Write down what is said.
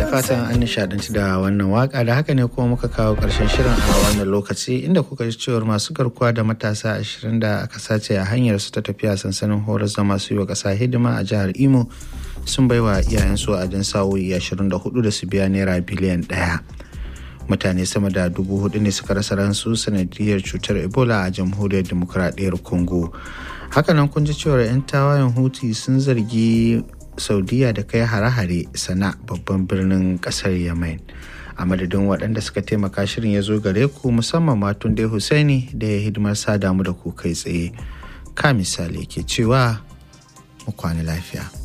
fatan an nishadanci da wannan waka da haka ne kuma muka kawo karshen shirin a wannan lokaci inda kuka ji cewar masu garkuwa da matasa ashirin da aka sace a hanyar su ta tafiya sansanin horar da masu yi wa ƙasa hidima a jihar imo sun baiwa iyayensu a jan sa'o'i ashirin da hudu da su biya naira biliyan ɗaya mutane sama da dubu hudu ne suka rasa ransu sanadiyar cutar ebola a jamhuriyar demokuraɗiyyar congo hakanan kun ji cewar 'yan tawayen huti sun zargi saudiya da kai hare-hare sana babban birnin kasar yemen a madadin waɗanda suka taimaka shirin ya zo gare ku musamman matun dai husaini da ya hidimar sa damu da ku kai tsaye ka misali ke cewa mu kwana lafiya